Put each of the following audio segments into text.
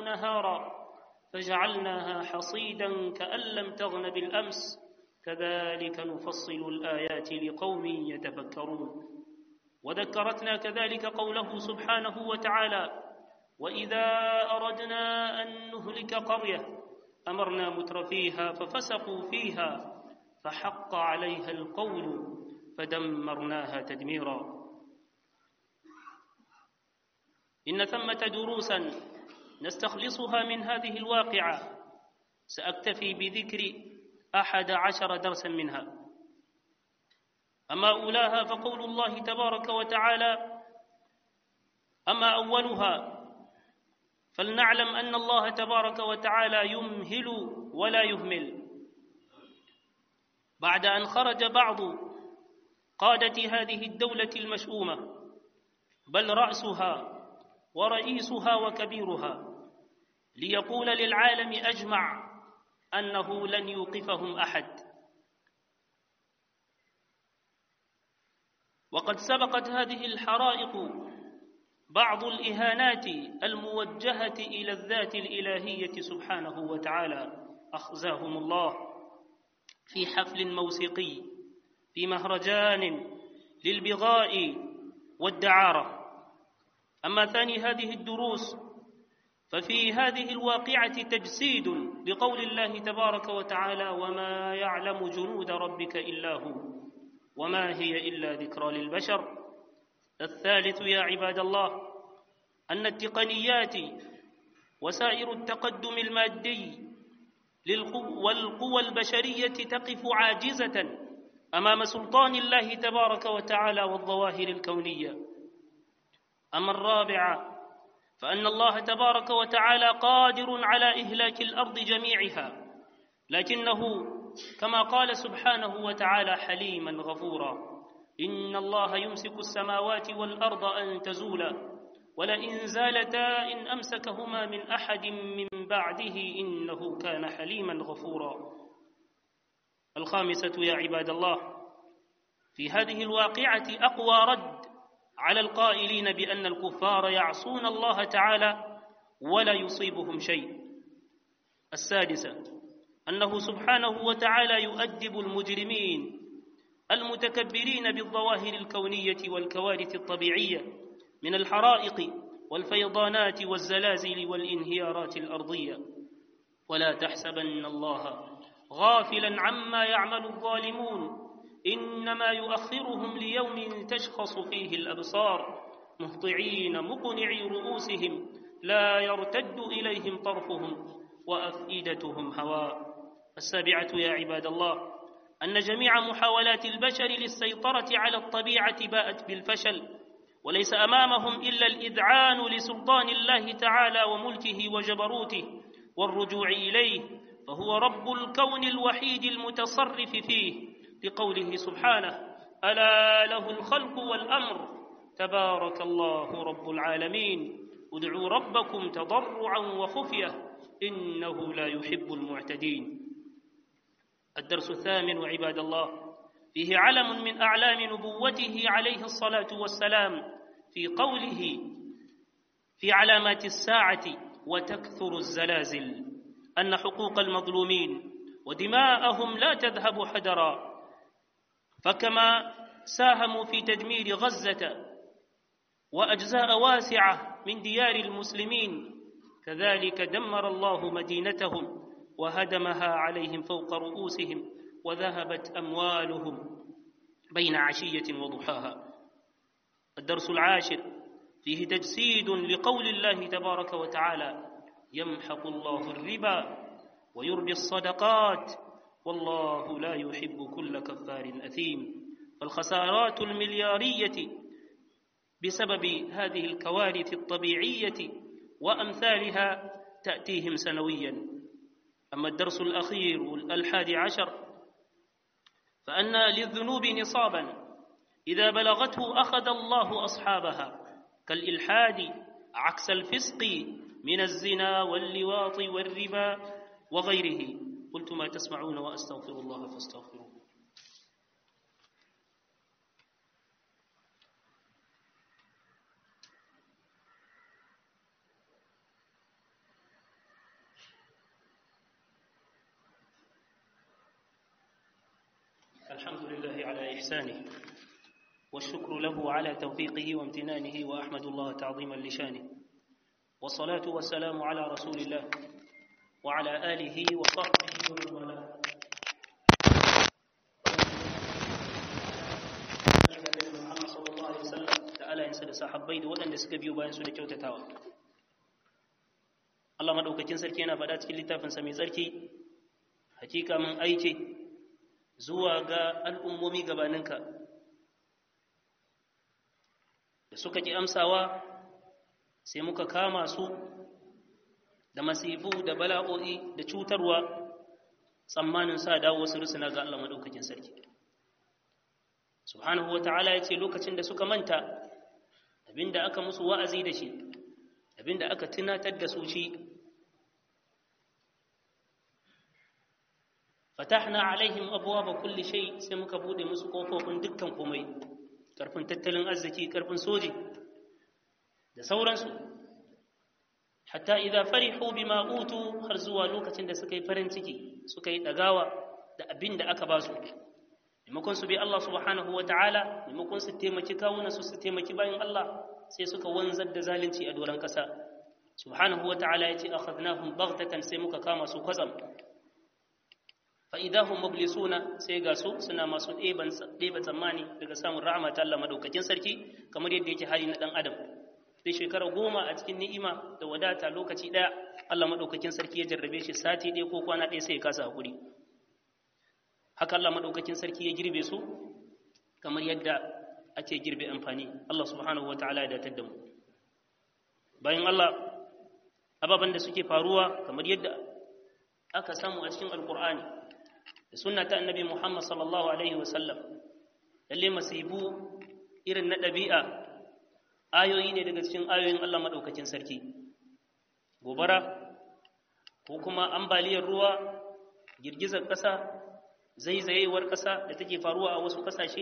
نهارا فجعلناها حصيدا كأن لم تغن بالأمس كذلك نفصل الآيات لقوم يتفكرون وذكرتنا كذلك قوله سبحانه وتعالى وإذا أردنا أن نهلك قرية أمرنا مترفيها ففسقوا فيها فحق عليها القول فدمرناها تدميرا إن ثمة دروسا نستخلصها من هذه الواقعة سأكتفي بذكر أحد عشر درسا منها أما أولاها فقول الله تبارك وتعالى أما أولها فلنعلم أن الله تبارك وتعالى يمهل ولا يهمل بعد أن خرج بعض قادة هذه الدولة المشؤومة بل رأسها ورئيسها وكبيرها ليقول للعالم أجمع أنه لن يوقفهم أحد وقد سبقت هذه الحرائق بعض الإهانات الموجهة إلى الذات الإلهية سبحانه وتعالى أخزاهم الله في حفل موسيقي في مهرجان للبغاء والدعارة أما ثاني هذه الدروس ففي هذه الواقعة تجسيد لقول الله تبارك وتعالى وما يعلم جنود ربك إلا هو وما هي إلا ذكرى للبشر الثالث يا عباد الله أن التقنيات وسائر التقدم المادي والقوى البشرية تقف عاجزة أمام سلطان الله تبارك وتعالى والظواهر الكونية أما الرابع فأن الله تبارك وتعالى قادر على إهلاك الأرض جميعها لكنه كما قال سبحانه وتعالى حليما غفورا إن الله يمسك السماوات والأرض أن تزولا ولئن زالتا إن أمسكهما من أحد من بعده إنه كان حليما غفورا الخامسة يا عباد الله في هذه الواقعة أقوى رد على القائلين بأن الكفار يعصون الله تعالى ولا يصيبهم شيء السادسة أنه سبحانه وتعالى يؤدب المجرمين المتكبرين بالظواهر الكونية والكوارث الطبيعية من الحرائق والفيضانات والزلازل والانهيارات الأرضية ولا تحسبن الله غافلا عما يعمل الظالمون إنما يؤخرهم ليوم تشخص فيه الأبصار مهطعين مقنعي رؤوسهم لا يرتد إليهم طرفهم وأفئدتهم هواء السابعة يا عباد الله أن جميع محاولات البشر للسيطرة على الطبيعة باءت بالفشل وليس أمامهم إلا الإذعان لسلطان الله تعالى وملكه وجبروته والرجوع إليه فهو رب الكون الوحيد المتصرف فيه لقوله سبحانه ألا له الخلق والأمر تبارك الله رب العالمين ادعوا ربكم تضرعا وخفية إنه لا يحب المعتدين الدرس الثامن عباد الله فيه علم من أعلام نبوته عليه الصلاة والسلام في قوله في علامات الساعة وتكثر الزلازل أن حقوق المظلومين ودماءهم لا تذهب حدرا فكما ساهموا في تدمير غزة وأجزاء واسعة من ديار المسلمين كذلك دمر الله مدينتهم وهدمها عليهم فوق رؤوسهم وذهبت أموالهم بين عشية وضحاها الدرس العاشر فيه تجسيد لقول الله تبارك وتعالى يمحق الله الربا ويربي الصدقات والله لا يحب كل كفار أثيم فالخسارات المليارية بسبب هذه الكوارث الطبيعية وأمثالها تأتيهم سنويا أما الدرس الأخير الحادي عشر فأن للذنوب نصابا إذا بلغته أخذ الله أصحابها كالإلحاد عكس الفسق من الزنا واللواط والربا وغيره قلت ما تسمعون وأستغفر الله فاستغفروه الحمد لله على إحسانه والشكر له على توفيقه وامتنانه وأحمد الله تعظيما لشانه والصلاة والسلام على رسول الله وعلى آله وصحبه ومن والاه Muhammad sallallahu alaihi wasallam da alayensa da sahabbai da waɗanda suka biyo bayan su da kyautatawa Allah madaukakin sarki yana faɗa cikin littafinsa mai tsarki hakika mun aike zuwa ga al'ummomi gabaninka da suka ki amsawa sai muka kama su da masifu da bala'o'i da cutarwa tsammanin sa dawo su rusuna ga Allah madaukakin sarki subhanahu wa ta'ala ya ce lokacin da suka manta abinda aka musu wa'azi da shi abinda aka tunatar da su shi fatahna alaihim abwaaba kulli shay sai muka bude musu kofofin dukkan komai karfin tattalin arziki karfin soji da sauransu hatta idza farihu bima utu har zuwa lokacin da suka yi farin ciki suka yi dagawa da abin da aka ba su maimakon su bi Allah subhanahu wa ta'ala maimakon su taimaki kawunan su su taimaki bayan Allah sai suka wanzar da zalunci a doron kasa subhanahu wa ta'ala ya ce akhadnahum baghtatan sai muka kama su kwatsam fa idahum mublisuna sai ga su suna masu ɗeban ɗeba tsammani daga samun rahama ta Allah madaukakin sarki kamar yadda yake hali na dan adam sai shekara goma a cikin ni'ima da wadata lokaci ɗaya Allah madaukakin sarki ya jarrabe shi sati ɗaya ko kwana ɗaya sai ya kasa hakuri haka Allah madaukakin sarki ya girbe su kamar yadda ake girbe amfani Allah subhanahu wataala ya datar da mu bayan Allah ababen da suke faruwa kamar yadda aka samu a cikin alkur'ani da sunna ta annabi Muhammad sallallahu alaihi wasallam lalle masibu irin na ɗabi'a ayoyi ne daga cikin ayoyin Allah madaukakin sarki gobara ko kuma ambaliyar ruwa girgizar ƙasa zaizayewar ƙasa da take faruwa a wasu ƙasashe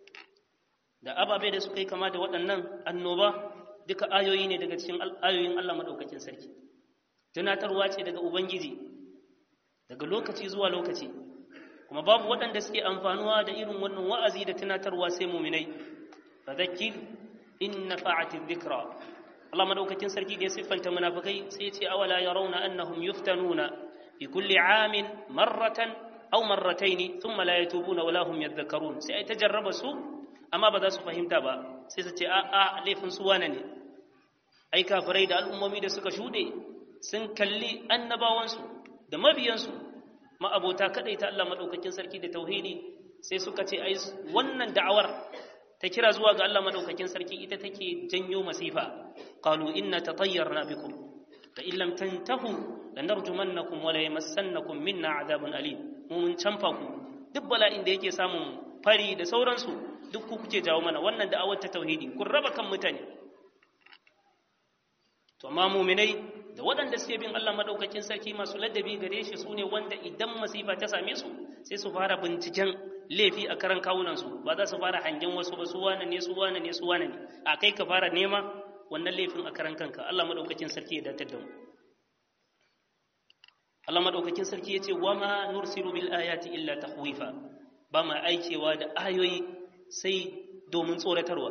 da ababe da suka yi kama da waɗannan annoba duka ayoyi ne daga cikin ayoyin Allah maɗaukakin sarki tunatarwa ce daga ubangiji daga lokaci zuwa lokaci kuma babu waɗanda suke amfanuwa da irin wannan wa'azi da tunatarwa sai muminai fadhakkir in nafa'ati dhikra Allah maɗaukakin sarki da ya siffanta munafikai sai ya ce awala yarawna annahum yuftanuna fi kulli amin marratan aw marrataini thumma la yatubuna wala hum yadhakkarun sai ai tajarraba su amma ba za su fahimta ba sai su ce a a laifin su wane ne ai kafirai da al'ummomi da suka shude sun kalli annabawansu da mabiyansu ma'abota kadai ta Allah madaukakin sarki da tauhidi sai suka ce ai wannan da'awar ta kira zuwa ga Allah madaukakin sarki ita take janyo masifa qalu inna tatayyarna bikum fa in lam tantahu lanarjumannakum wa la yamassannakum minna adabun alim mu mun canfa ku duk bala'in da yake samun fari da sauransu duk ku kuke jawo mana wannan da'awar ta tauhidi kun raba kan mutane to amma muminai da waɗanda suke bin Allah madaukakin sarki masu ladabi gare shi sune wanda idan masifa ta same su sai su fara binciken laifi a karan kawunan su ba za su fara hangen wasu ba su wane ne su wane ne su wane ne a kai ka fara nema wannan laifin a karan kanka Allah madaukakin sarki ya datar da mu Allah madaukakin sarki yace wama nursilu bil ayati illa tahwifa ba ma aikewa da ayoyi sai domin tsoratarwa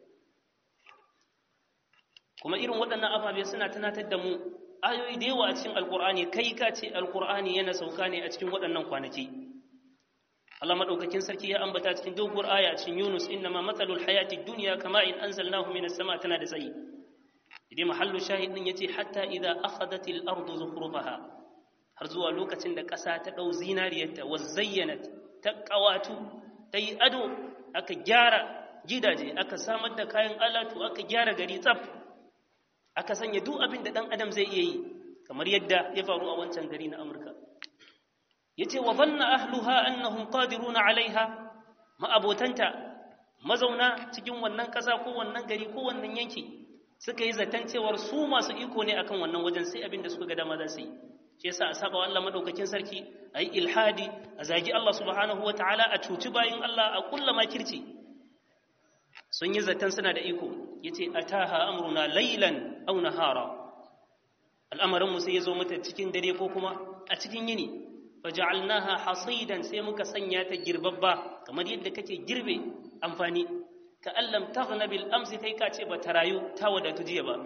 kuma irin waɗannan ababe suna tunatar da mu ayoyi da yawa a cikin alkur'ani kai ka ce alkur'ani yana sauka ne a cikin waɗannan kwanaki Allah madaukakin sarki ya ambata cikin doguwar aya cikin Yunus innama matsalul hayati dunya kama in anzalnahu minas sama tana da tsayi idan mahallu shahid din yace hatta idza akhadatil ardu zukhrufaha har zuwa lokacin da ƙasa ta ɗau zinariyarta wa zayyanat ta ƙawatu ta yi ado aka gyara gidaje aka samar da kayan alatu aka gyara gari tsaf aka sanya duk abin da ɗan adam zai iya yi kamar yadda ya faru a wancan gari na amurka ya ce wa zanna ahluha annahum qadiruna alaiha ma'abotanta mazauna cikin wannan ƙasa ko wannan gari ko wannan yanki suka yi zaton cewar su masu iko ne akan wannan wajen sai abin da suka ga dama za su yi shi yasa a saba Allah madaukakin sarki a yi ilhadi a zagi Allah subhanahu wa ta'ala a cuci bayin Allah a kulla makirci sun yi zaton suna da iko yace ataha amruna laylan aw nahara al'amarin mu sai ya zo mata cikin dare ko kuma a cikin yini faja'alnaha hasidan sai muka sanya ta girbabba kamar yadda kake girbe amfani ka allam taghna bil amsi kai ka ce bata rayu ta wadatu jiya ba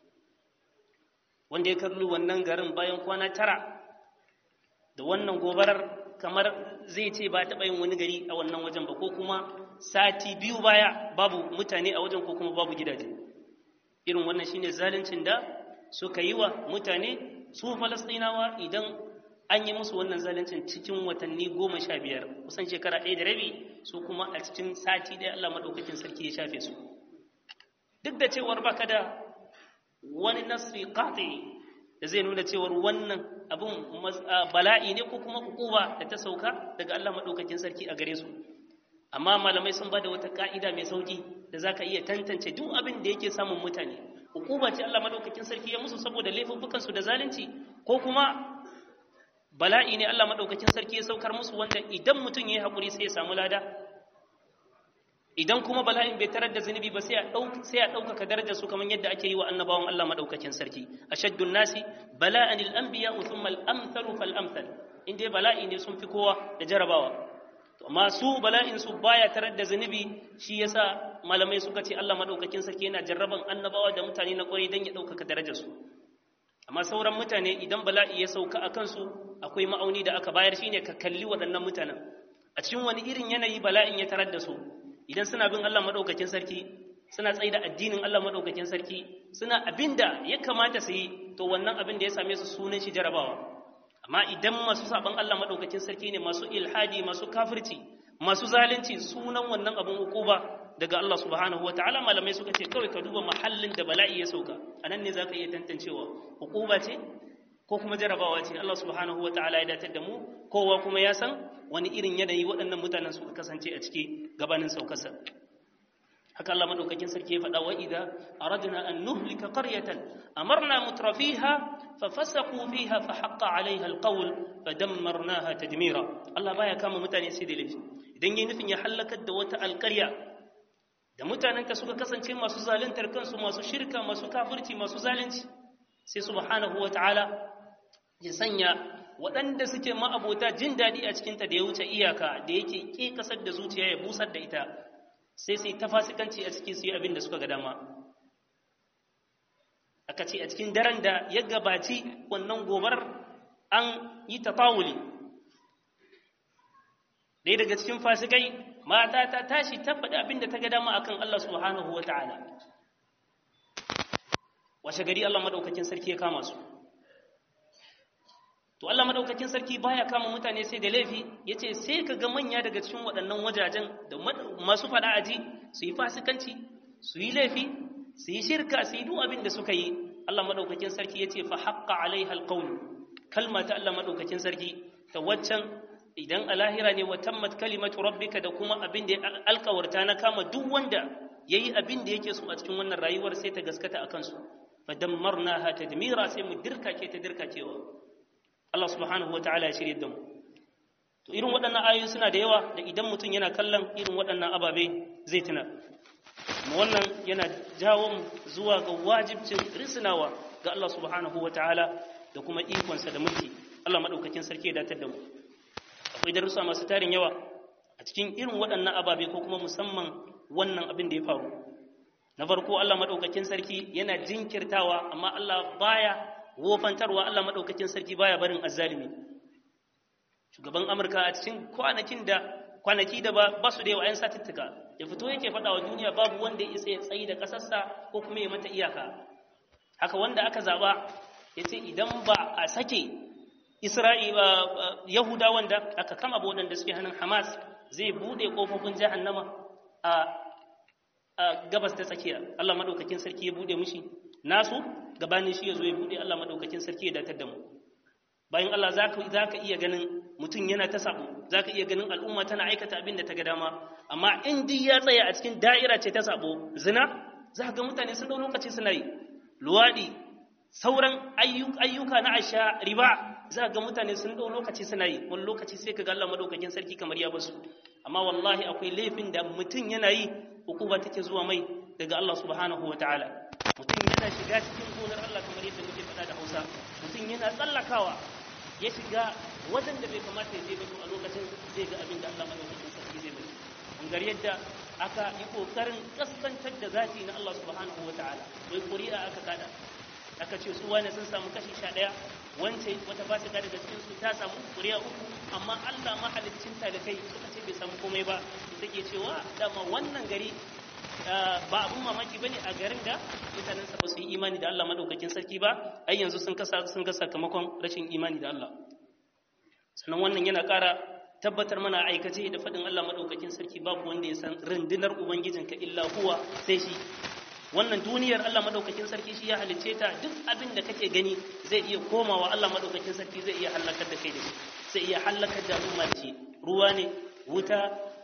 wanda ya kallo wannan garin bayan kwana tara da wannan gobarar kamar zai ce ba taɓa yin wani gari a wannan wajen ba ko kuma sati biyu baya babu mutane a wajen ko kuma babu gidaje irin wannan shine zaluncin da suka yi wa mutane su falastinawa idan an yi musu wannan zaluncin cikin watanni goma sha biyar kusan shekara ɗaya da rabi su kuma a cikin sati ɗaya allah maɗaukakin sarki ya shafe su duk da cewar baka da wani nasri qati da zai nuna cewar wannan abun bala'i ne ko kuma hukuma da ta sauka daga Allah madaukakin sarki a gare su amma malamai sun bada wata ka'ida mai sauki da zaka iya tantance duk abin da yake samun mutane hukuma ce Allah madaukakin sarki ya musu saboda laifuffukan su da zalunci ko kuma bala'i ne Allah madaukakin sarki ya saukar musu wanda idan mutum yayi hakuri sai ya samu lada idan kuma bala'in bai tarar da zunubi ba sai a ɗaukaka darajar su kamar yadda ake yi wa annabawan Allah maɗaukakin sarki ashaddun nasi bala'an al-anbiya thumma al-amthalu fal amthal in dai bala'i ne sun fi kowa da jarabawa to amma su bala'in su baya tarar da zunubi shi yasa malamai suka ce Allah maɗaukakin sarki yana jarraban annabawa da mutane na ƙwarai dan ya ɗaukaka darajar su amma sauran mutane idan bala'i ya sauka a kansu akwai ma'auni da aka bayar shine ka kalli waɗannan mutanen a cikin wani irin yanayi bala'in ya tarar da su idan suna bin Allah maɗaukakin sarki suna tsaye da addinin Allah maɗaukakin sarki suna abinda ya kamata su yi to wannan abin da ya same su sunan shi jarabawa amma idan masu saban Allah maɗaukakin sarki ne masu ilhadi masu kafirci masu zalunci sunan wannan abin hukuba daga Allah subhanahu wa ta'ala malamai suka ce kawai ka duba mahallin da bala'i ya sauka anan ne zaka iya tantancewa hukuba ce ko kuma jarabawa ce Allah subhanahu wa ta'ala ya datar da mu kowa kuma ya san wani irin yanayi waɗannan mutanen suka kasance a ciki gabanin saukarsa haka Allah madaukakin sarki ya faɗa wa idza aradna an nuhlika qaryatan amarna mutrafiha fa fasaqu fiha fa haqqa 'alayha alqawl fa dammarnaha tadmira Allah baya kama mutane sai da laifi idan yayin nufin ya halakar da wata alƙarya da mutanen ka suka kasance masu zaluntar kansu masu shirka masu kafirci masu zalunci sai subhanahu wata'ala ya sanya waɗanda suke ma'abota jin daɗi a cikinta da ya wuce iyaka da yake ƙe ƙasar da zuciya ya busar da ita sai sai ta fasikanci a cikin su yi abin da suka ga dama aka ce a cikin daren da ya gabaci wannan gobar an yi tafawuli ɗaya daga cikin fasikai mata ta tashi ta faɗi abin da ta ga dama akan Allah subhanahu wa ta'ala washe gari Allah madaukakin sarki ya kama su to Allah madaukakin sarki baya kama mutane sai da laifi yace sai ka ga manya daga cikin waɗannan wajajen da masu fada aji su yi fasikanci su yi laifi su yi shirka su yi duk abin da suka yi Allah madaukakin sarki yace fa haqqa alaiha alqawl kalma ta Allah madaukakin sarki ta waccan idan a lahira ne wa tammat kalimatu rabbika da kuma abin da alkawarta na kama duk wanda yayi abin da yake so a cikin wannan rayuwar sai ta gaskata akan su fa dammarnaha tadmira sai mu dirkake ta dirkacewa Allah subhanahu wa ta'ala ya shirye da mu to irin waɗannan ayoyi suna da yawa da idan mutum yana kallon irin waɗannan ababe zai tuna wannan yana jawo mu zuwa ga wajibcin risinawa ga Allah subhanahu wa ta'ala da kuma ikonsa da mulki Allah madaukakin sarki ya datar da mu akwai darussa masu tarin yawa a cikin irin waɗannan ababe ko kuma musamman wannan abin da ya faru na farko Allah madaukakin sarki yana jinkirtawa amma Allah baya wofantarwa Allah maɗaukakin sarki baya barin azzalimi shugaban amurka a cikin kwanakin da kwanaki da ba su da yawa 'yan satuttuka ya fito yake faɗa wa duniya babu wanda ya isa ya tsayi da ƙasarsa ko kuma ya mata iyaka haka wanda aka zaɓa ya ce idan ba a sake isra'i ba yahuda wanda aka kama waɗanda suke hannun hamas zai buɗe ƙofofin jahannama a gabas ta tsakiya allah maɗaukakin sarki ya buɗe mushi nasu gabanin shi ya zo ya buɗe Allah maɗaukakin sarki ya datar da mu bayan Allah za ka iya ganin mutum yana ta sabo za ka iya ganin al'umma tana aikata abin da ta ga dama amma in duk ya tsaya a cikin da'ira ce ta sabo zina za ka ga mutane sun ɗau lokaci suna yi luwaɗi sauran ayyuka na aisha riba za ka ga mutane sun ɗau lokaci suna yi wani lokaci sai ka ga Allah maɗaukakin sarki kamar ya basu amma wallahi akwai laifin da mutum yana yi hukuma take zuwa mai daga Allah subhanahu wa ta'ala mutum yana shiga cikin gonar Allah kamar yadda muke faɗa da Hausa mutum yana tsallakawa ya shiga wajen da bai kamata ya je ba to a lokacin zai ga abin da Allah madaukakin sarki zai bari gar yadda aka yi kokarin kaskantar da zati na Allah subhanahu wataala wai ƙuri'a aka kada aka ce su wane sun samu kashi sha ɗaya wance wata ba su daga cikin su ta samu ƙuri'a uku amma Allah mahalicin ta da kai suka ce bai samu komai ba take cewa dama wannan gari ba abun mamaki bane a garin da mutanen sa ba su yi imani da Allah madaukakin sarki ba ai yanzu sun kasa sun ga sakamakon rashin imani da Allah sannan wannan yana ƙara tabbatar mana aikace da faɗin Allah madaukakin sarki babu wanda ya san rundunar ubangijinka illa huwa sai shi wannan duniyar Allah madaukakin sarki shi ya halicce ta duk abin da kake gani zai iya komawa Allah madaukakin sarki zai iya halakar da kai da shi zai iya halakar da al'umma da shi ruwa ne wuta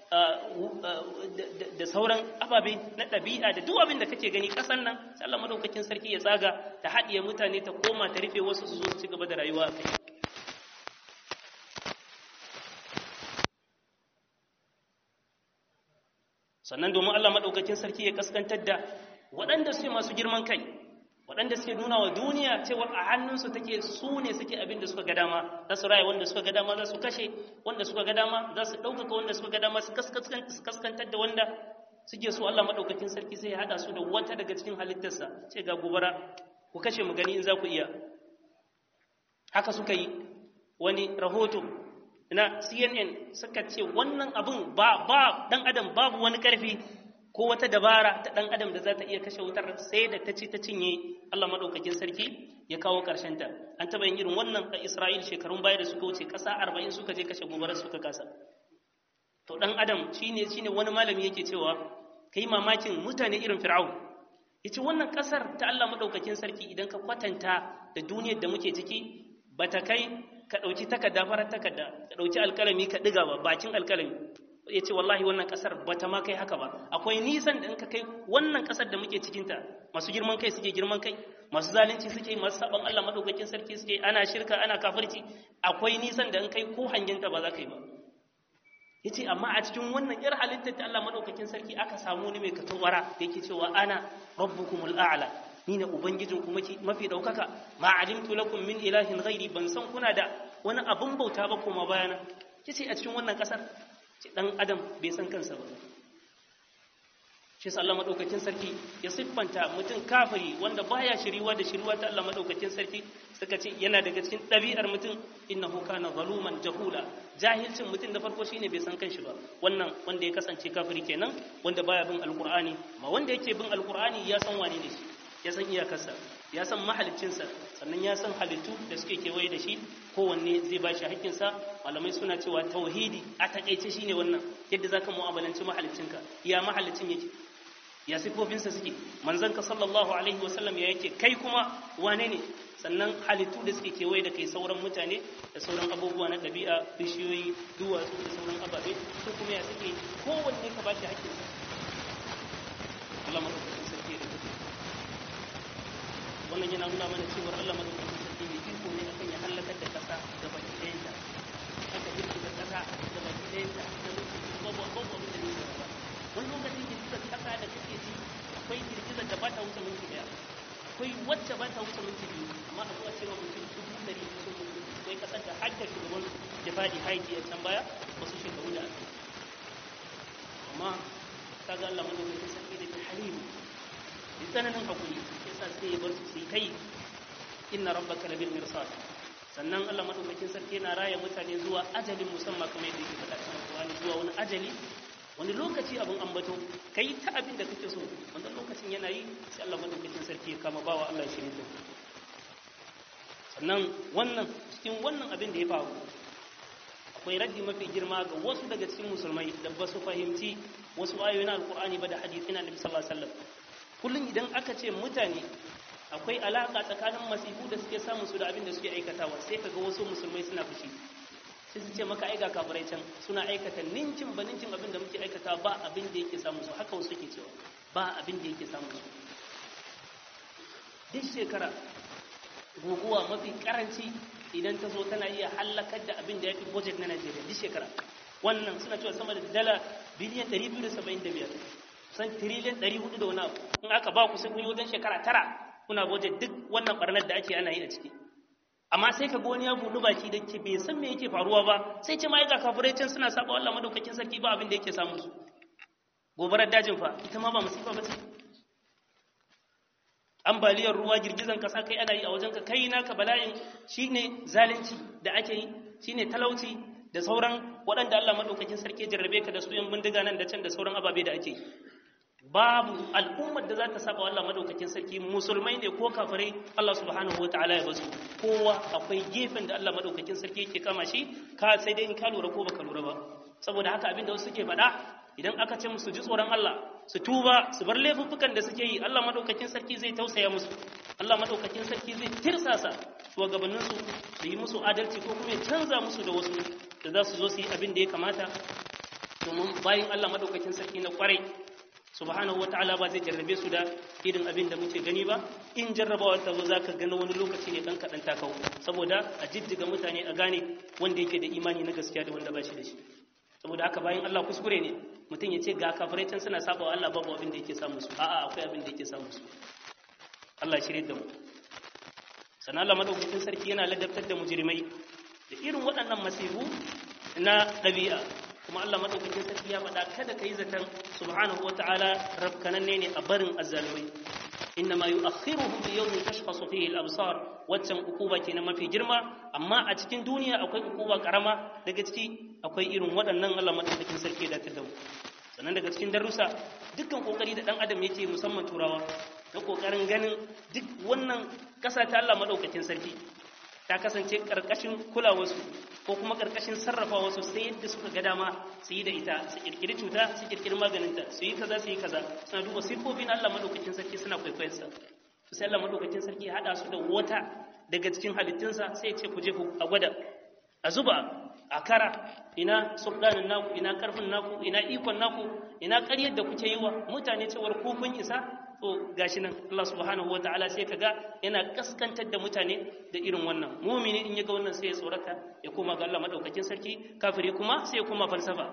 da sauran ababe na ɗabi'a da duk abin da kake gani ƙasan nan sai Allah madaukakin sarki ya tsaga ta haɗiye mutane ta koma ta rufe wasu su zo su ci gaba da rayuwa a kai sannan domin Allah madaukakin sarki ya kaskantar da waɗanda suke masu girman kai waɗanda suke nuna wa duniya cewa a hannunsu take su ne suke abin da suka ga dama za su raya wanda suka ga dama za su kashe wanda suka ga dama za su ɗaukaka wanda suka ga dama su kaskantar da wanda suke so Allah maɗaukakin sarki sai ya haɗa su da wata daga cikin halittarsa ce ga gobara ku kashe mu gani in za ku iya haka suka yi wani rahoto na cnn suka ce wannan abin ba ba dan adam babu wani ƙarfi ko wata dabara ta ɗan adam da za ta iya kashe wutar sai da ta ci ta cinye Allah maɗaukakin sarki ya kawo ta. an taɓa yin irin wannan a Isra'il shekarun baya da suka wuce ƙasa arba'in suka je kashe gobarar suka kasa to ɗan adam shine shine wani malami yake cewa kai mamakin mutane irin fir'aun yace wannan ƙasar ta Allah maɗaukakin sarki idan ka kwatanta da duniyar da muke ciki bata kai ka ɗauki takarda farar takarda ka ɗauki alƙalami ka ɗiga ba bakin alƙalami ya ce wallahi wannan kasar ba ta ma kai haka ba akwai nisan da in ka kai wannan kasar da muke cikinta masu girman kai suke girman kai masu zalunci suke masu saban Allah madaukakin sarki suke ana shirka ana kafirci akwai nisan da in kai ko hanginta ba za ka yi ba yace amma a cikin wannan yar halittar ta Allah madaukakin sarki aka samu ni mai katawara da yake cewa ana rabbukumul a'la ni ne ubangijin ku mafi daukaka ma alimtu lakum min ilahin ghairi ban san kuna da wani abun bauta ba kuma bayana yace a cikin wannan kasar dan adam bai san kansa ba shi sa Allah madaukakin sarki ya siffanta mutum kafiri wanda baya shiriwa da shiriwa ta Allah madaukakin sarki suka ce yana daga cikin ɗabi'ar mutum innahu kana zaluman jahula jahilcin mutum da farko shine bai san kanshi ba wannan wanda ya kasance kafiri kenan wanda baya bin alqur'ani ma wanda yake bin alqur'ani ya san wane ne shi ya san iyakarsa ya san mahaliccinsa sannan ya san halittu da suke kewaye da shi kowanne zai ba shi haƙƙinsa malamai suna cewa tauhidi a taƙaice shine wannan yadda zaka mu'amalanci mahaliccinka ya mahalicin yake ya sifofinsa suke manzon ka sallallahu alaihi wasallam ya yake kai kuma wane ne sannan halittu da suke kewaye da kai sauran mutane da sauran abubuwa na ɗabi'a bishiyoyi duwatsu da sauran ababe su kuma ya suke kowanne ka ba shi haƙƙinsa Allah madaukakin sarki da wannan yana nuna mana cewar Allah madaukakin sarki mai iko ne akan ya halakar da kasa da baki ɗayanta aka girgiza kasa da baki ɗayanta da lokaci babu babu abin da ne ba wani lokaci girgizar kasa da kake ji akwai girgizar da ba ta wuce minti ɗaya akwai wacce ba ta wuce minti biyu amma a zuwa cewa mutum dubu ɗari sun mutu akwai kasar da har da shugaban da faɗi haiti a can baya wasu shekaru da aka amma kaga Allah madaukakin sarki da ke halimu da tsananin hakuri yasa sai ya bar su su yi kai inna rabbaka labil mirsad sannan Allah madaukakin sarki yana raya mutane zuwa ajalin musamman kamar yadda yake faɗa cikin Qur'ani zuwa wani ajali wani lokaci abin ambato kai ta abin da kake so wannan lokacin yana yi sai Allah madaukakin sarki ya kama bawa Allah shi ne sannan wannan cikin wannan abin da ya faru akwai raddi mafi girma ga wasu daga cikin musulmai da ba su fahimci wasu ayoyin alkur'ani ba da hadisi na nabi sallallahu alaihi wasallam kullum idan aka ce mutane akwai alaka tsakanin masifu da suke samun su da abin da suke aikatawa sai kaga wasu musulmai suna fushi sai su ce maka aiga kafirai can suna aikata nincin ba nincin abin da muke aikata ba abin da yake samun su haka wasu suke cewa ba abin da yake samun su duk shekara guguwa mafi karanci idan ta zo tana iya hallakar da abin da ya fi budget na Najeriya duk shekara wannan suna cewa sama da dala biliyan 275 san tiriliyan 400 da wani abu in aka ba ku sai kun yi wajen shekara tara kuna budget duk wannan barnar da ake ana yi a ciki amma sai ka ga wani ya buɗu baki da ke bai san me yake faruwa ba sai ce ma ga kafirai can suna saba Allah madaukakin sarki ba abin da yake samu su gobarar dajin fa ita ma ba musiba ba ce ambaliyar ruwa girgizan kasa kai ana yi a wajenka kai naka bala'in shine zalunci da ake yi shine talauci da sauran waɗanda Allah madaukakin sarki jarrabe ka da su yan bindiga nan da can da sauran ababe da ake yi babu al'ummar da za ta saba Allah madaukakin sarki musulmai ne ko kafirai Allah subhanahu wa ta'ala ya basu kowa akwai gefen da Allah madaukakin sarki yake kama shi ka sai dai in ka lura ko baka lura ba saboda haka abin da wasu suke faɗa idan aka ce musu ji tsoron Allah su tuba su bar laifuffukan da suke yi Allah madaukakin sarki zai tausaya musu Allah madaukakin sarki zai tirsasa shugabannin su su yi musu adalci ko kuma ya canza musu da wasu da za su zo su yi abin da ya kamata domin bayan Allah madaukakin sarki na kwarai subhanahu wataala ba zai jarrabe su da irin abin da muke gani ba in jarrabawar ta zo zaka gani wani lokaci ne dan kadan takau saboda a jijjiga mutane a gane wanda yake da imani na gaskiya da wanda ba shi da shi saboda haka bayan Allah kuskure ne mutum ya ce ga kafirai can suna saba wa Allah babu abin da yake samu su a'a akwai abin da yake samu su Allah shirye da mu sannan Allah madaukakin sarki yana ladabtar da mujrimai da irin waɗannan masifu na ɗabi'a kuma Allah madaukakin sarki ya faɗa kada ka yi zaton subhanahu wata'ala rabkananne ne a barin azzalumai inna ma yu'akhiruhum bi yawmin tashkhasu fihi al-absar waccan ukuba kenan mafi girma amma a cikin duniya akwai ukuba karama daga ciki akwai irin waɗannan Allah madaukakin sarki da ta dawo sannan daga cikin darussa dukkan kokari da dan adam yake musamman turawa na kokarin ganin duk wannan ƙasa ta Allah madaukakin sarki ta kasance karkashin kulawarsu ko kuma karkashin sarrafa wasu sai yadda suka ga dama su yi da ita su kirkiri cuta su kirkiri maganinta su yi kaza su yi kaza suna duba siffofin Allah madaukakin sarki suna kwaikwayarsa su sai Allah madaukakin sarki hada su da wata daga cikin halittunsa sai ya ce ku je ku a gwada a zuba a kara ina sultanin naku ina karfin naku ina ikon naku ina ƙaryar da kuke yi wa mutane cewar ku kun isa to gashi nan Allah subhanahu wa ta'ala sai kaga yana kaskantar da mutane da irin wannan mumini in ya ga wannan sai ya tsorata ya koma ga Allah madaukakin sarki kafiri kuma sai ya koma falsafa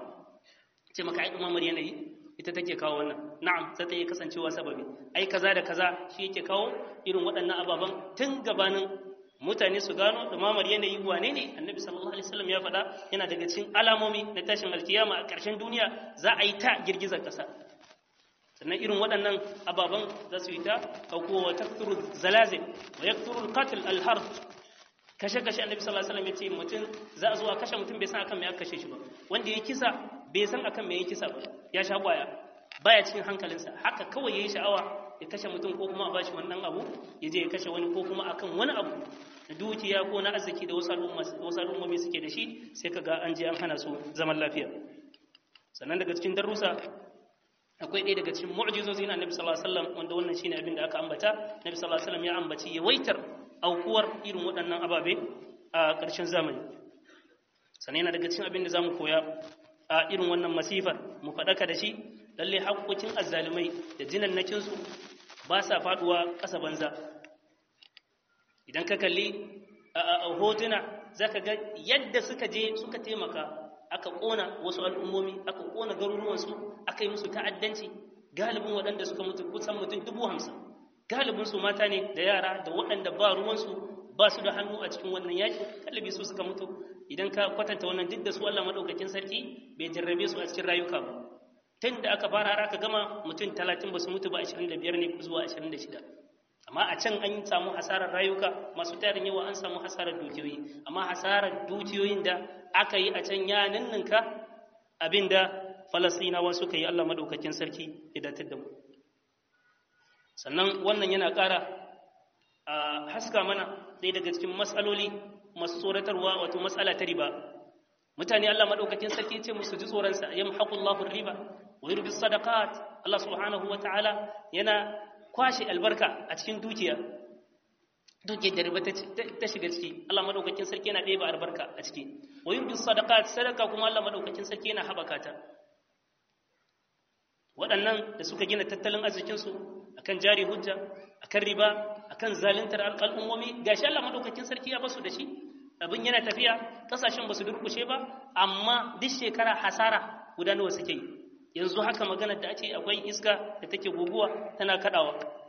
ce maka ai dumamar yanayi ita take kawo wannan na'am sai ta yi kasancewa sababi ai kaza da kaza shi yake kawo irin waɗannan ababan tun gabanin mutane su gano dumamar yanayi wane ne annabi sallallahu alaihi wasallam ya faɗa yana daga cikin alamomi na tashin alkiyama a ƙarshen duniya za a yi ta girgizar ƙasa sannan irin waɗannan ababen za su yi ta auko wa takturu zalazil wa yakturu alqatl alharb kashe kashe annabi sallallahu alaihi wasallam ya ce mutum za a zo a kashe mutum bai san akan me aka kashe shi ba wanda ya kisa bai san akan me ya kisa ba ya sha kwaya baya cikin hankalinsa haka kawai yayi sha'awa ya kashe mutum ko kuma a bashi wannan abu ya je ya kashe wani ko kuma akan wani abu da dukiya ko na arziki da wasu al'ummomi suke da shi sai ka ga an je an hana su zaman lafiya sannan daga cikin darussa akwai ɗaya daga cikin mu'jizozi na Annabi sallallahu alaihi wasallam wanda wannan shine abin da aka ambata Annabi sallallahu alaihi wasallam ya ambaci yawaitar aukuwar irin waɗannan ababe a ƙarshen zamani sannan yana daga cikin abin da zamu koya a irin wannan masifar mu faɗaka da shi lalle haƙoƙin azzalumai da jinannakin su ba sa faduwa ƙasa banza idan ka kalli hotuna zaka ga yadda suka je suka taimaka aka ƙona wasu al'ummomi aka ƙona garuruwansu aka yi musu ta'addanci galibin waɗanda suka mutu kusan mutum dubu hamsin galibin su mata ne da yara da waɗanda ba ruwansu ba su da hannu a cikin wannan yaƙi galibi su suka mutu idan ka kwatanta wannan duk da su Allah maɗaukakin sarki bai jarrabe su a cikin rayuka ba tun da aka fara har aka gama mutum talatin ba su mutu ba ashirin da biyar ne zuwa ashirin da shida amma a can an samu hasarar rayuka masu tarin yawa an samu hasarar dukiyoyi amma hasarar dukiyoyin da aka yi a can ya ninninka abinda falasinawa suka yi Allah madaukakin sarki ya datar da mu sannan wannan yana ƙara a haska mana ɗaya daga cikin matsaloli masu tsoratarwa wato matsala ta riba mutane Allah madaukakin sarki ce musu ji tsoronsa yamhaqullahu riba wa yurbi sadaqat Allah subhanahu wa ta'ala yana kwashe albarka a cikin dukiya dukiyar da riba ta shiga ciki Allah madaukakin sarki yana ɗeba albarka a ciki wa yin sadaqat sadaka kuma Allah madaukakin sarki yana habaka ta waɗannan da suka gina tattalin arzikin su akan jari hujja akan riba akan zaluntar al'ummomi gashi Allah madaukakin sarki ya basu da shi abin yana tafiya kasashen basu durkushe ba amma duk shekara hasara guda nawa suke yi yanzu haka maganar da ake akwai iska da take guguwa tana kadawa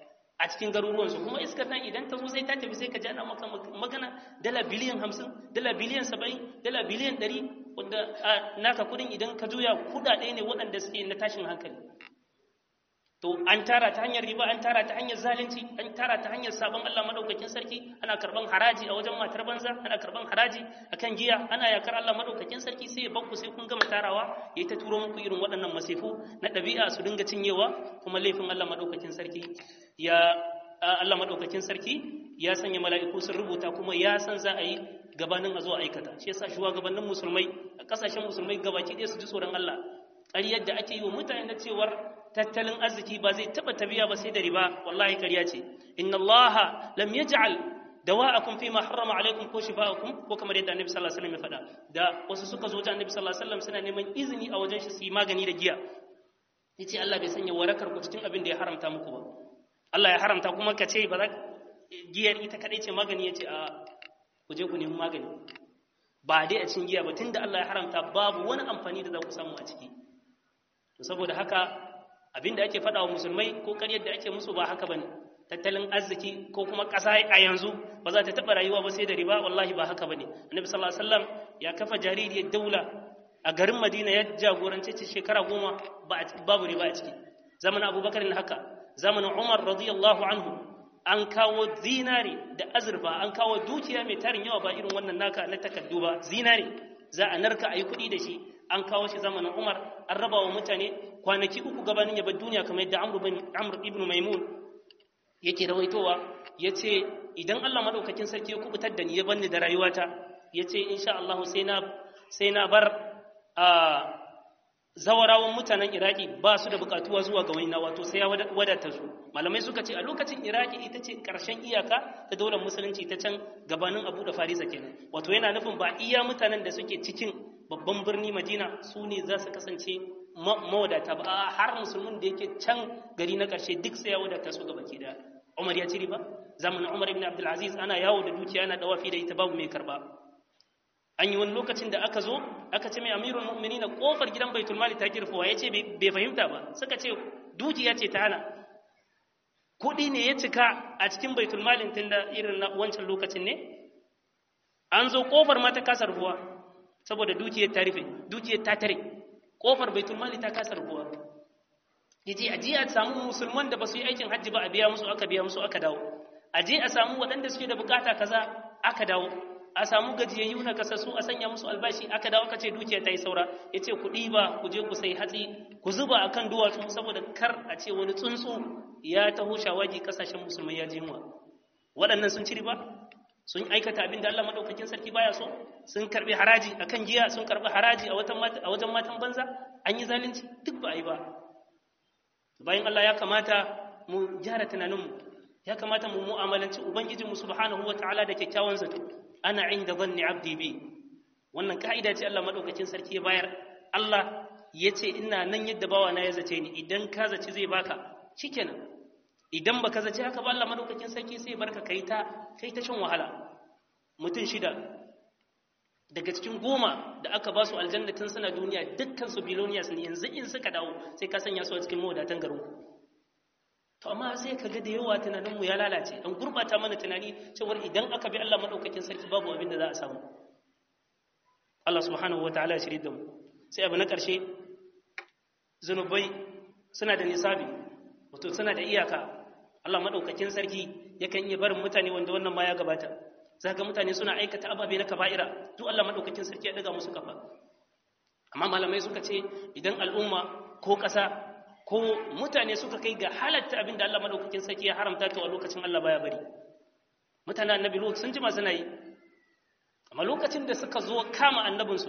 a cikin garuruwansu kuma iskar nan idan ta zo sai ta tafi sai ka jana maka magana dala biliyan hamsin dala biliyan saba'in dala biliyan ɗari wanda naka kudin idan ka juya kuɗaɗe ne waɗanda suke na tashin hankali to an tara ta hanyar riba an tara ta hanyar zalunci an tara ta hanyar sabon Allah madaukakin sarki ana karban haraji a wajen matar banza ana karban haraji akan giya ana yakar Allah madaukakin sarki sai ya bakku sai kun gama tarawa yayi ta turo muku irin waɗannan masifu na ɗabi'a su dinga cinyewa kuma laifin Allah madaukakin sarki ya Allah madaukakin sarki ya sanya mala'iku sun rubuta kuma ya san za a yi gabanin a zo aikata shi yasa shugabannin musulmai a kasashen musulmai gabaki ɗaya su ji tsoron Allah ƙaryar da ake yi wa mutane na cewar tattalin arziki ba zai taba tabiya ba sai da riba wallahi ƙarya ce inna allaha lam yaj'al dawa'akum fi ma harrama alaikum ko shifa'akum ko kamar yadda annabi sallallahu alaihi wasallam ya faɗa da wasu suka zo ta annabi sallallahu alaihi wasallam suna neman izini a wajen shi su yi magani da giya yace Allah bai sanya warakar ku cikin abin da ya haramta muku ba Allah ya haramta kuma ka ce ba za giyar ita kadai ce magani yace a ku je ku nemi magani ba dai a cikin giya ba tunda Allah ya haramta babu wani amfani da za ku samu a ciki to saboda haka abin da ake faɗa wa musulmai ko ƙaryar da ake musu ba haka bane tattalin arziki ko kuma ƙasa a yanzu ba za ta taɓa rayuwa ba sai da riba wallahi ba haka bane annabi sallallahu alaihi wasallam ya kafa jaririyar daula a garin madina ya jagorance ce shekara goma babu riba a ciki zamanin abubakar ne haka zamanin umar radiyallahu anhu an kawo zinare da azurfa an kawo dukiya mai tarin yawa ba irin wannan naka na takardu ba zinare za a narka a yi kuɗi da shi an kawo shi zamanin umar an raba wa mutane kwanaki uku gabanin yabar duniya kamar yadda amr ibn maimun yake rawaitowa ya ce idan allah maɗaukakin sarki ya kubutar da ni ya banni da rayuwata ya ce insha allah sai na bar zawarawan mutanen iraki ba su da bukatuwa zuwa ga wani wato sai ya wadata su malamai suka ce a lokacin iraki ita ce karshen iyaka ta daular musulunci ta can gabanin abu da farisa kenan wato yana nufin ba iya mutanen da suke cikin babban birni madina su ne za su kasance mawadata ba har musulmin da yake can gari na karshe duk sai ya wadata su gaba ke da umar ya ci riba zamanin umar ibn abdulaziz ana yawo da dukiya ana dawafi da ita babu mai karba an yi wani lokacin da aka zo aka ce mai amirul mu'mini na kofar gidan baitul mali ta girfowa ya ce bai fahimta ba suka ce dukiya ce ta hana kuɗi ne ya cika a cikin baitul malin tun da irin na wancan lokacin ne an zo kofar ma ta kasa rubuwa saboda dukiyar ta rufe dukiyar ta tare kofar baitul mali ta kasa rubuwa ya ce a je a samu musulman da ba su yi aikin hajji ba a biya musu aka biya musu aka dawo a je a samu waɗanda suke da bukata kaza aka dawo a samu gajiyayyu na kasassu a sanya musu albashi aka dawo aka ce dukiya ta yi saura ya ce ku ɗiba ku je ku sai hatsi ku zuba a kan duwatsu saboda kar a ce wani tsuntsu ya taho shawagi ƙasashen musulmai ya jinwa waɗannan sun ci riba sun aikata abin da Allah maɗaukakin sarki baya so sun karɓi haraji a kan giya sun karɓi haraji a wajen matan banza an yi zalunci duk ba a yi ba bayan Allah ya kamata mu gyara tunaninmu ya kamata mu mu'amalanci ubangijinmu subhanahu wa ta'ala da kyakkyawan zato ana inda zanni abdi bi wannan ka'ida ce Allah madaukakin sarki ya bayar Allah ya ce ina nan yadda bawa na ya zace ni idan ka zaci zai baka shikenan idan baka zace haka ba Allah madaukakin sarki sai barka kai ta kai ta shan wahala mutum shida daga cikin goma da aka ba su aljanna tun suna duniya dukkan su biloniyas ne yanzu in suka dawo sai ka sanya su a cikin mawadatan garin to amma sai ka ga da yawa tunaninmu ya lalace an gurbata mana tunani cewar idan aka bi Allah madaukakin sarki babu abin da za a samu Allah subhanahu wataala ya shirye da mu sai abu na ƙarshe zunubai suna da nisabi wato suna da iyaka Allah madaukakin sarki yakan iya barin mutane wanda wannan ma ya gabata zaka mutane suna aikata ababe na kaba'ira duk Allah madaukakin sarki ya daga musu kafa amma malamai suka ce idan al'umma ko ƙasa ko mutane suka kai ga halatta abin da Allah madaukakin sarki ya haramta to a lokacin Allah baya bari mutanen annabi Lut sun jima suna yi amma lokacin da suka zo kama annabinsu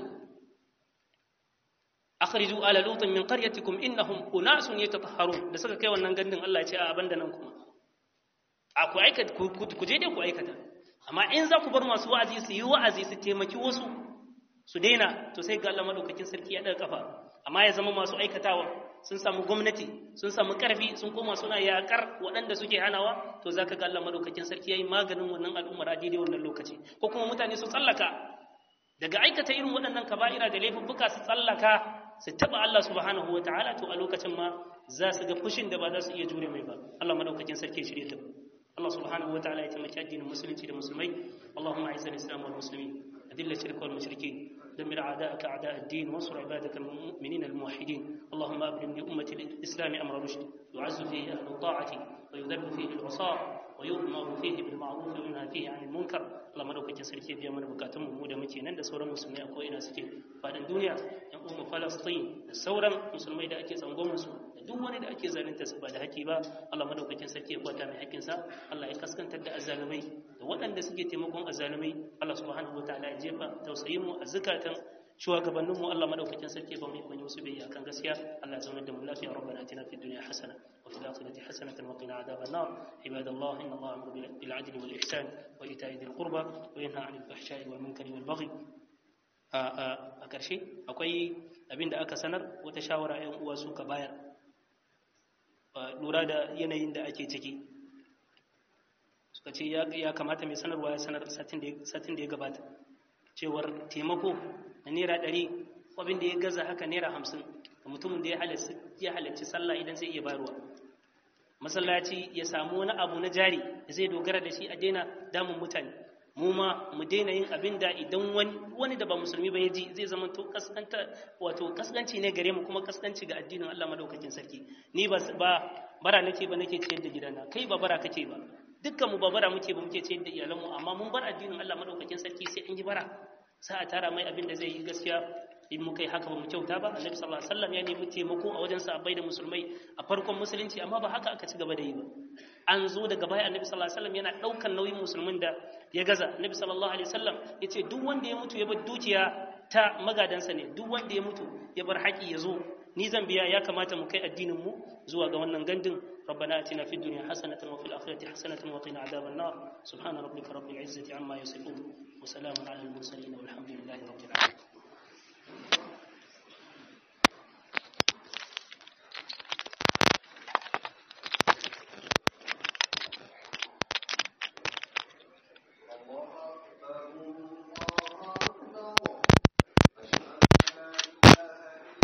akhriju ala lutin min qaryatikum innahum unasun yatatahharun da suka kai wannan gandun Allah ya ce a abanda nan kuma a ku aikata ku je dai ku aikata amma in za ku bar masu wa'azi su yi wa'azi su taimaki wasu su daina to sai ga Allah madaukakin sarki ya daga kafa amma ya zama masu aikatawa sun samu gwamnati sun samu karfi sun koma suna yakar waɗanda suke hanawa to za ka ga Allah madaukakin sarki ya yi maganin wannan al'ummar a daidai wannan lokaci ko kuma mutane su tsallaka daga aikata irin waɗannan kaba'ira da laifuffuka su tsallaka su taɓa Allah subhanahu wa ta'ala to a lokacin ma za su ga fushin da ba za su iya jure mai ba Allah madaukakin sarki ya shirye ta Allah subhanahu wataala ya taimaki addinin musulunci da musulmai Allahumma a'izz al-islam wal muslimin أذل الشرك والمشركين دمر أعداءك أعداء الدين وانصر عبادك المؤمنين الموحدين اللهم أبرم لأمة الإسلام أمر رشد يعز فيه أهل الطاعة ويذل فيه العصاة ويؤمر فيه بالمعروف وينهى فيه عن المنكر اللهم لو كنت سركي بيا من بكاتم mu da muke nan da sauran musulmai a ko'ina suke faɗin duniya yan umma falastin da sauran musulmai da ake tsangwamin su da duk wani da ake zalunta su ba da haƙi ba Allah madaukakin sarki ya kwata mai haƙƙinsa Allah ya kaskantar da azzalumai da waɗanda suke taimakon azzalumai Allah subhanahu wataala ya jefa tausayin mu a zukatan shugabannin mu Allah madaukakin sarki ba mu yi musu bai akan gaskiya Allah ya zama da mu lafiya rabbana atina fid dunya hasana wa fil akhirati hasanatan wa qina adhaban nar ibadallah inna Allah ya'muru bil adli wal ihsan wa ita'i dhil qurba wa yanha 'anil fahsha'i wal munkari wal baghi a ƙarshe akwai abin da aka sanar wata shawara 'yan uwa suka bayar lura da yanayin da ake ciki suka ce ya kamata mai sanarwa ya sanar satin da ya gabata cewar taimako na naira ɗari abin da ya gaza haka naira hamsin da mutumin da ya halarci sallah idan zai iya bayarwa masallaci ya samu wani abu na jari da zai dogara da shi a daina damun mutane mu ma mu daina yin abin da idan wani da ba musulmi ba ya ji zai zama to kaskanta wato kaskanci ne gare mu kuma kaskanci ga addinin Allah madaukakin sarki ni ba bara nake ba nake ciyar da gidana kai ba bara kake ba dukkan mu ba bara muke ba muke ciyar da iyalan mu amma mun bar addinin Allah madaukakin sarki sai an yi bara sai a tara mai abin da zai yi gaskiya in muka yi haka ba mu kyauta ba annabi sallallahu alaihi wasallam ya nemi taimako a wajen sahabbai da musulmai a farkon musulunci amma ba haka aka ci gaba da yi ba an zo daga baya annabi sallallahu alaihi wasallam yana daukan nauyin musulmin da ya gaza annabi sallallahu alaihi wasallam yace duk wanda ya mutu ya bar dukiya ta magadansa ne duk wanda ya mutu ya bar haƙi ya zo ni zan biya ya kamata mu kai addinin mu zuwa ga wannan gandun ربنا اتنا في الدنيا حسنه وفي الاخره حسنه وقنا عذاب النار سبحان ربك رب العزه عما يصفون وسلام على المرسلين والحمد لله رب العالمين